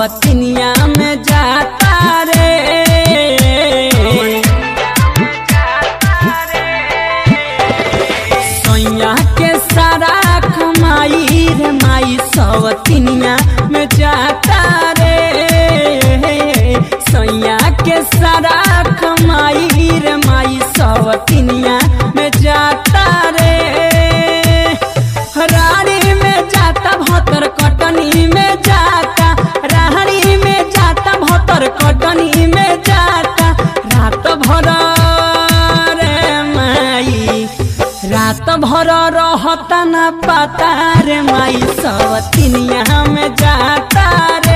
सवतिनिया में जाता रे सैया के सारा कमाई रे माई सवतिनिया में जाता रे सैया के सारा कमाई रे माई सवतिनिया में जाता रे रानी में जाता भतर कटनी में जाता रानी में जाता भतर कटनी में जाता रात भर रे माई रात भर रहता न पता रे माई सवतिनिया में जाता रे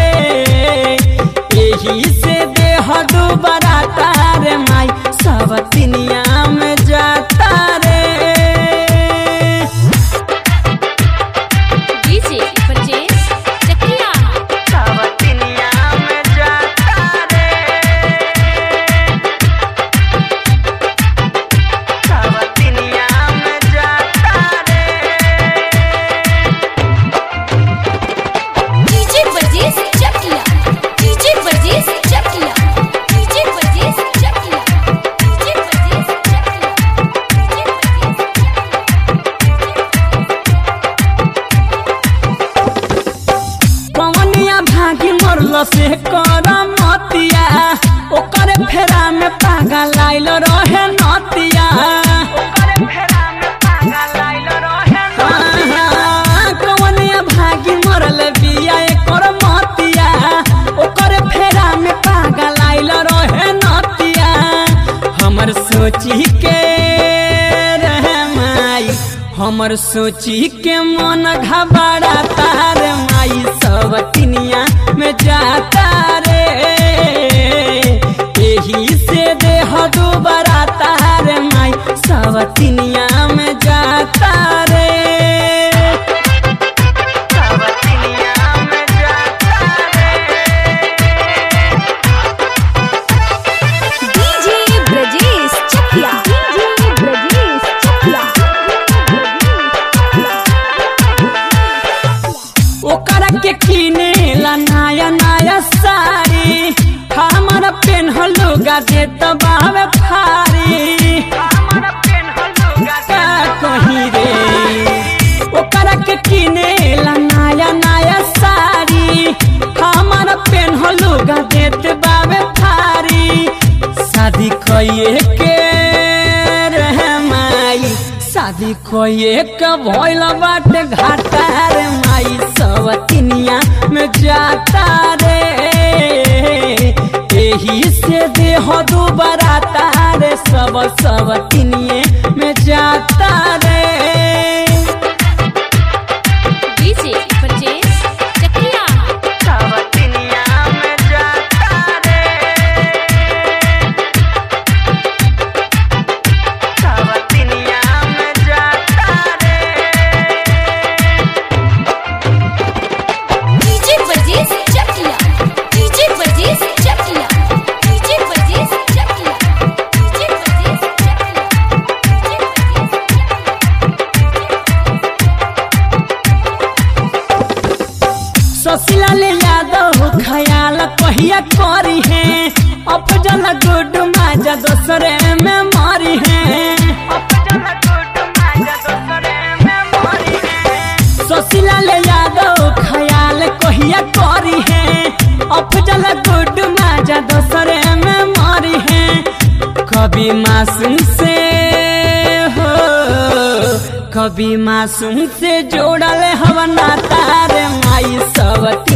यही से देह दुबराता रे माई सवतिनिया में जाता रे डीजे परचेज चकिया सवतिनिया में जाता रे सवतिनिया में जाता रे डीजे परचेज चकिया डीजे परचेज चकिया डीजे परचेज चकिया डीजे परचेज पवनिया भागी मरल से कर मतिया ओकर फेरा में पागल आइल रहे नतिया हाँ, कवनिया भागी मरल बिया एकर मतिया ओकर फेरा में पागल आइल रहे नतिया हमर सोची के रहे माई हमर सोची के मन घबराता रे माई सब तिनिया में जाता रे यही से देह दुबराता रे माई सब तिनिया में जाता रे सब तिनिया में जाता डीजे ब्रजेश चकिया डीजे ब्रजेश चकिया ओकरा के किने ला नया नया साड़ी हमर पेन्हल लुगा देत बावे फारी का कही रे ओकरा के किने ला नया नया साड़ी हमर पेन्हल लुगा देत बावे फारी शादी कइए के रहे माई शादी कोई के भइल बाटे घाटा रे माई सब तिनिया में जाता रे यही से देह दुबराता रे सब सब तिनिए में जाता रे डीजे परचेज चकिया सब तिनिया में जाता रे सब तिनिया में जाता रे डीजे परचेज चकिया डीजे परचेज चकिया डीजे परचेज चकिया डीजे परचेज ससिला ले यादव खयाल कहिया करी है अफजल गुड माजा दोसरे में मारी है ससिला ले यादव खयाल कहिया करी है अफजल गुड माजा दोसरे में मारी है कभी मासूम से हो कभी मासूम से जोड़ल हवा नाता रे माई सब